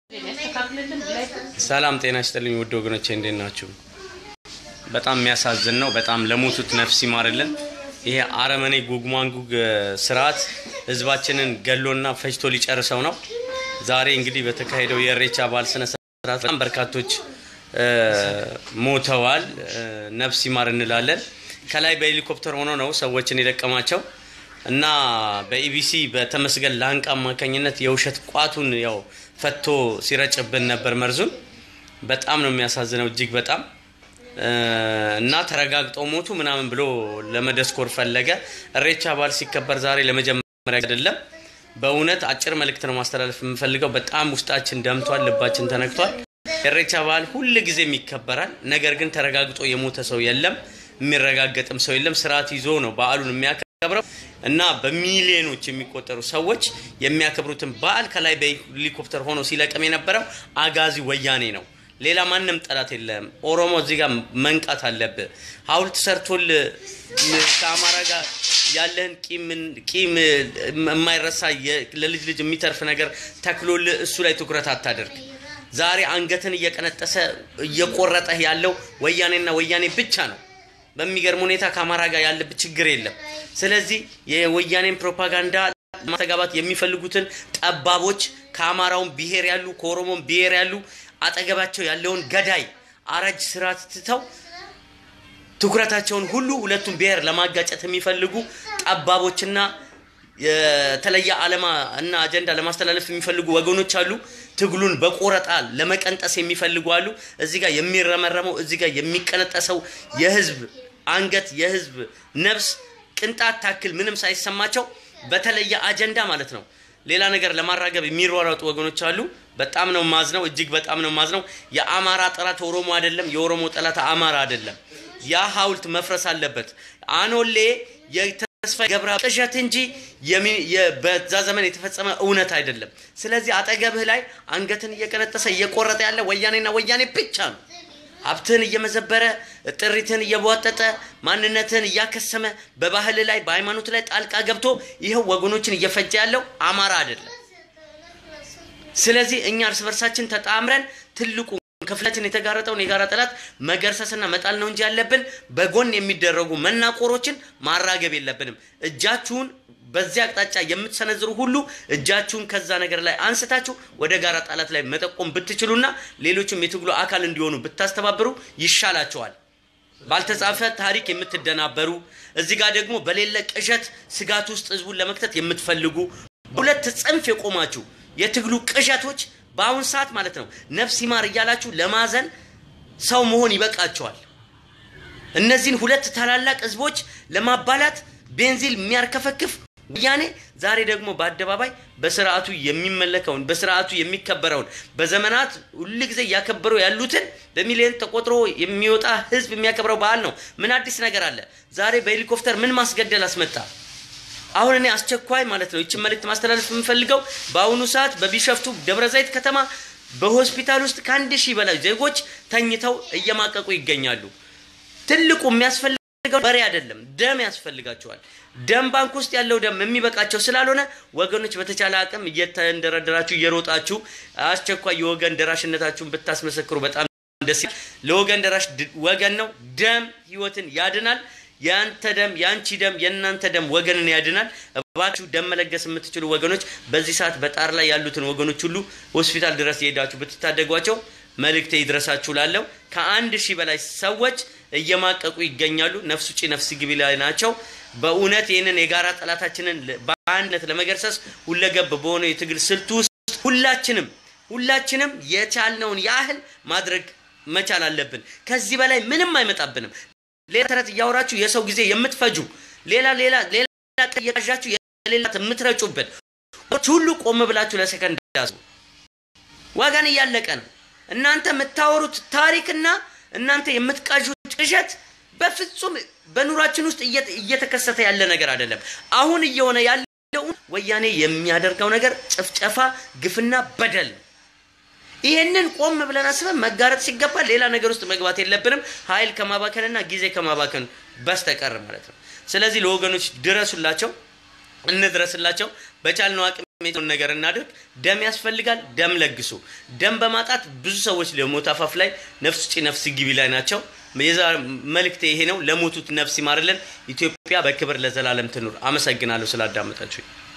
ሰላም ጤና ይስጥልኝ ውድ ወገኖቼ እንዴት ናችሁ? በጣም የሚያሳዝን ነው። በጣም ለሞቱት ነፍስ ይማርልን። ይሄ አረመኔ ጉግ ማንጉግ ስርዓት ህዝባችንን ገሎና ፈጅቶ ሊጨርሰው ነው። ዛሬ እንግዲህ በተካሄደው የእሬቻ በዓል ስነ ስርዓት በጣም በርካቶች ሞተዋል። ነፍስ ይማር እንላለን። ከላይ በሄሊኮፕተር ሆኖ ነው ሰዎችን የለቀማቸው እና በኢቢሲ በተመስገን ላንቃ አማካኝነት የውሸት ቋቱን ያው ፈቶ ሲረጭብን ነበር መርዙን። በጣም ነው የሚያሳዝነው እጅግ በጣም እና ተረጋግጠው ሞቱ ምናምን ብሎ ለመደስኮር ፈለገ። እሬቻ በዓል ሲከበር ዛሬ ለመጀመሪያ አይደለም። በእውነት አጭር መልእክት ነው ማስተላለፍ የምፈልገው። በጣም ውስጣችን ደምቷል፣ ልባችን ተነክቷል። የእሬቻ በዓል ሁል ጊዜም ይከበራል። ነገር ግን ተረጋግጦ የሞተ ሰው የለም፣ የሚረጋገጥም ሰው የለም። ስርዓት ይዞ ነው በዓሉን የሚያከብረው እና በሚሊዮኖች የሚቆጠሩ ሰዎች የሚያከብሩትን በዓል ከላይ በሄሊኮፕተር ሆኖ ሲለቅም የነበረው አጋዚ ወያኔ ነው። ሌላ ማንም ጠላት የለም። ኦሮሞ እዚህ ጋር መንቃት አለብህ። ሐውልት ሰርቶል ከአማራ ጋር ያለህን ቂም የማይረሳ ለልጅ ልጅ የሚተርፍ ነገር ተክሎል እሱ ላይ ትኩረት አታደርግ። ዛሬ አንገትን እየቀነጠሰ እየቆረጠህ ያለው ወያኔና ወያኔ ብቻ ነው። በሚገርም ሁኔታ ከአማራ ጋር ያለብህ ችግር የለም። ስለዚህ የወያኔን ፕሮፓጋንዳ ማስተጋባት የሚፈልጉትን ጠባቦች ከአማራውን ብሔር ያሉ ከኦሮሞን ብሔር ያሉ አጠገባቸው ያለውን ገዳይ አራጅ ስርዓት ትተው ትኩረታቸውን ሁሉ ሁለቱም ብሔር ለማጋጨት የሚፈልጉ ጠባቦችና የተለየ ዓላማ እና አጀንዳ ለማስተላለፍ የሚፈልጉ ወገኖች አሉ። ትግሉን በቆረጣ ለመቀንጠስ የሚፈልጉ አሉ። እዚህ ጋር የሚረመረመው እዚህ ጋር የሚቀነጠሰው የህዝብ አንገት የህዝብ ነፍስ ቅንጣት ታክል ምንም ሳይሰማቸው በተለየ አጀንዳ ማለት ነው ሌላ ነገር ለማራገብ የሚሯሯጡ ወገኖች አሉ። በጣም ነው ማዝነው፣ እጅግ በጣም ነው ማዝነው። የአማራ ጠላት ኦሮሞ አይደለም፣ የኦሮሞ ጠላት አማራ አይደለም። ያ ሐውልት መፍረስ አለበት። አኖሌ የተስፋ ገብረ ቅዠት እንጂ በዛ ዘመን የተፈጸመ እውነት አይደለም። ስለዚህ አጠገብህ ላይ አንገትን እየቀነጠሰ እየቆረጠ ያለ ወያኔና ወያኔ ብቻ ነው። ሀብትህን እየመዘበረ ጥሪትህን እየቧጠጠ ማንነትህን እያከሰመ በባህል ላይ በሃይማኖት ላይ ጣልቃ ገብቶ ይኸው ወገኖችን እየፈጀ ያለው አማራ አይደለም። ስለዚህ እኛ እርስ በርሳችን ተጣምረን ትልቁ ክፍላችን የተጋረጠውን የጋራ ጠላት መገርሰስና መጣል ነው እንጂ ያለብን በጎን የሚደረጉ መናቆሮችን ማራገብ የለብንም። እጃችሁን በዚህ አቅጣጫ የምትሰነዝሩ ሁሉ እጃችሁን ከዛ ነገር ላይ አንስታችሁ ወደ ጋራ ጠላት ላይ መጠቆም ብትችሉና ሌሎችም የትግሉ አካል እንዲሆኑ ብታስተባብሩ ይሻላቸዋል። ባልተጻፈ ታሪክ የምትደናበሩ እዚህ ጋር ደግሞ በሌለ ቅዠት ስጋት ውስጥ ህዝቡን ለመክተት የምትፈልጉ ሁለት ጽንፍ የቆማችሁ የትግሉ ቅዠቶች በአሁን ሰዓት ማለት ነው ነፍስ ይማር እያላችሁ ለማዘን ሰው መሆን ይበቃቸዋል። እነዚህን ሁለት ታላላቅ ህዝቦች ለማባላት ቤንዚል የሚያርከፈክፍ ወያኔ ዛሬ ደግሞ በአደባባይ በስርዓቱ የሚመለከውን በስርዓቱ የሚከበረውን በዘመናት ሁል ጊዜ እያከበሩ ያሉትን በሚሊዮን ተቆጥሮ የሚወጣ ህዝብ የሚያከብረው በዓል ነው። ምን አዲስ ነገር አለ? ዛሬ በሄሊኮፕተር ምን ማስገደል አስመጣ? አሁን እኔ አስቸኳይ ማለት ነው ይችን መልእክት ማስተላለፍ የምፈልገው በአሁኑ ሰዓት በቢሸፍቱ ደብረ ዘይት ከተማ በሆስፒታል ውስጥ ከአንድ ሺህ በላይ ዜጎች ተኝተው እየማቀቁ ይገኛሉ። ትልቁ የሚያስፈልገው በሬ አይደለም፣ ደም ያስፈልጋቸዋል። ደም ባንክ ውስጥ ያለው ደም የሚበቃቸው ስላልሆነ ወገኖች በተቻለ አቅም እየተንደረደራችሁ እየሮጣችሁ አስቸኳይ የወገን ደራሽነታችሁን ብታስመሰክሩ በጣም ደስ ይላል። ለወገን ደራሽ ወገን ነው። ደም ህይወትን ያድናል። የአንተ ደም የአንቺ ደም የእናንተ ደም ወገንን ያድናል። እባችሁ ደም መለገስ የምትችሉ ወገኖች በዚህ ሰዓት በጣር ላይ ያሉትን ወገኖች ሁሉ ሆስፒታል ድረስ የሄዳችሁ ብትታደጓቸው መልእክቴ ይድረሳችሁ ላለው ከአንድ ሺህ በላይ ሰዎች እየማቀቁ ይገኛሉ። ነፍስ ውጪ ነፍስ ግቢ ላይ ናቸው። በእውነት ይህንን የጋራ ጠላታችንን በአንድነት ለመገርሰስ ሁለገብ በሆነው የትግል ስልቱ ውስጥ ሁላችንም ሁላችንም የቻልነውን ያህል ማድረግ መቻል አለብን። ከዚህ በላይ ምንም አይመጣብንም። ሌላ ተረት እያወራችሁ የሰው ጊዜ የምትፈጁ ሌላ ሌላ ሌላ እየቃዣችሁ የሌላት የምትረጩብን ሁሉ ቆም ብላችሁ ለሰከንድ ያዙ። ዋጋን እያለቀ ነው። እናንተ የምታወሩት ታሪክና እናንተ የምትቃዡት ቅዠት በፍጹም በኑራችን ውስጥ እየተከሰተ ያለ ነገር አይደለም። አሁን እየሆነ ያለው ወያኔ የሚያደርገው ነገር ጭፍጨፋ፣ ግፍና በደል ነው። ይሄንን ቆም ብለን አስበን መጋረጥ ሲገባ ሌላ ነገር ውስጥ መግባት የለብንም፣ ኃይል ከማባከንና ጊዜ ከማባከን በስተቀር ማለት ነው። ስለዚህ ለወገኖች ድረሱላቸው፣ እንድረስላቸው በቻልነው አቅም የሚሆን ነገር እናድርግ። ደም ያስፈልጋል። ደም ለግሱ። ደም በማጣት ብዙ ሰዎች ለሞት አፋፍ ላይ ነፍስ ውጪ ነፍስ ግቢ ላይ ናቸው። የዛ መልእክት ይሄ ነው። ለሞቱት ነፍስ ይማርልን። ኢትዮጵያ በክብር ለዘላለም ትኑር። አመሰግናለሁ ስላዳመጣችሁ።